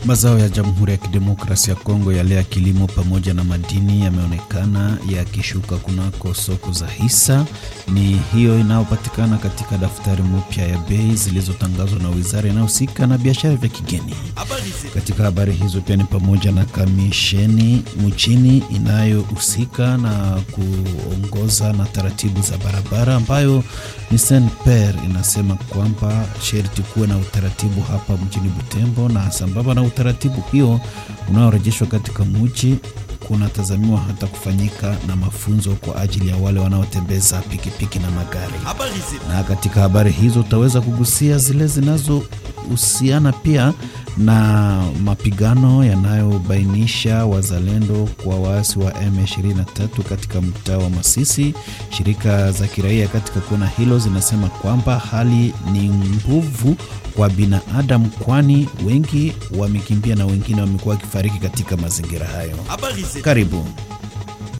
Mazao ya Jamhuri ya Kidemokrasia ya Kongo yale ya kilimo pamoja na madini yameonekana yakishuka kunako soko za hisa. Ni hiyo inayopatikana katika daftari mpya ya bei zilizotangazwa na wizara inayohusika na biashara vya kigeni. Katika habari hizo pia ni pamoja na kamisheni mchini inayohusika na kuongoza na taratibu za barabara ambayo ni SNPR inasema kwamba sherti kuwe na utaratibu hapa mjini Butembo, na sambamba na utaratibu hiyo unaorejeshwa katika mji kunatazamiwa hata kufanyika na mafunzo kwa ajili ya wale wanaotembeza pikipiki na magari. Na katika habari hizo utaweza kugusia zile zinazohusiana pia na mapigano yanayobainisha wazalendo kwa waasi wa M23 katika mtaa wa Masisi. Shirika za kiraia katika kona hilo zinasema kwamba hali ni nguvu kwa binadamu, kwani wengi wamekimbia na wengine wamekuwa wakifariki katika mazingira hayo. Karibu.